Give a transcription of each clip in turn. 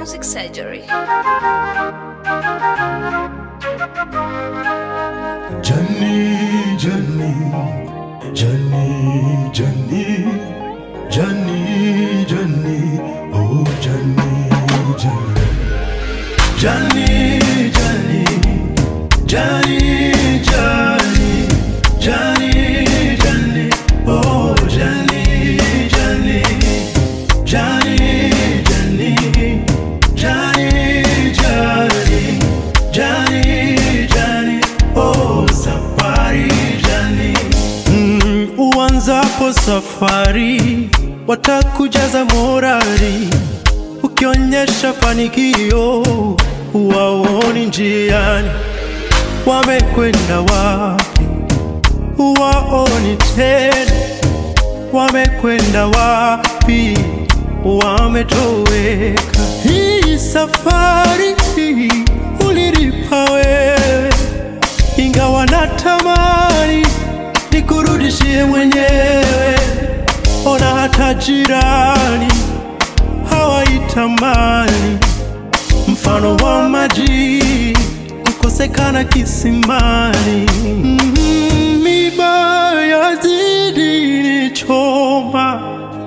Music Surgery. Johnny, Johnny, Johnny, Johnny, Johnny, Johnny, oh Johnny, Johnny, Johnny, Johnny, Johnny, Johnny, Johnny, Johnny, oh Johnny, Johnny, Johnny, Johnny, Johnny, Johnny, Johnny, Johnny, oh safari Johnny. Mm, uanzapo safari watakujaza morali, ukionyesha fanikio waoni njiani, wamekwenda wapi waoni tena, wamekwenda wapi wametoweka. Hii safari hii ulilipa wewe, ingawa natamani nikurudishie mwenyewe. Ona hata jirani hawaitamani, mfano wa maji kukosekana kisimani. Mm, Miba yazidi nichoma,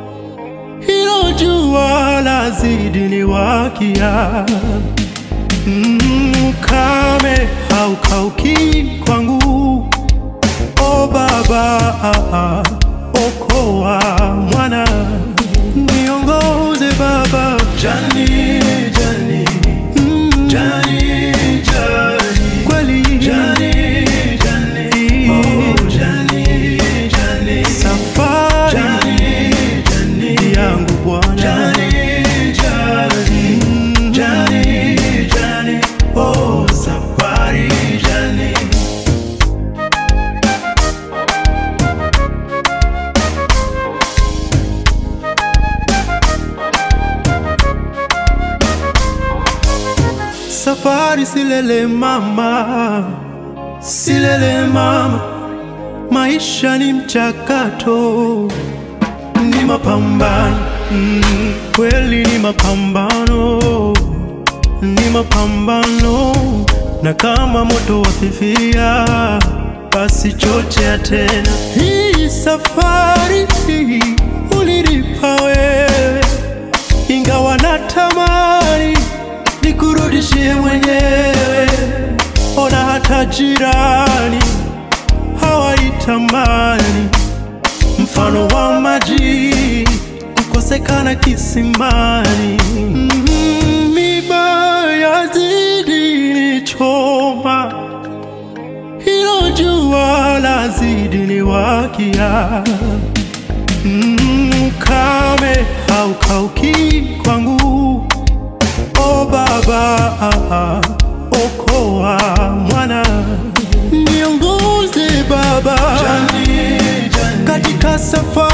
hilo jua lazidi niwakia. Mm, Ukame haukauki kwangu, o Baba, okoa mwana, niongoze Baba. Jani, Jani, mm, Jani, Jani, kweli Jani, Jani, oh Jani, Jani, safari Jani, Jani, yangu Bwana Jani, Jani, mm, Jani, Jani, oh safari Jani. Safari silele mama, silele mama, maisha ni mchakato, ni mapambano mm, kweli ni mapambano, ni mapambano, na kama moto wafifia, basi chochea tena. Hii safari hii ulilipa wewe, ingawa natamani nikurudishie mwenyewe. Ona hata jirani hawaitamani, mfano wa maji kukosekana kisimani. Mm, Miba yazidi nichoma, hilo jua lazidi niwakia. Mm, Ukame haukauki kwangu O Baba, okoa mwana, niongoze Baba katika safari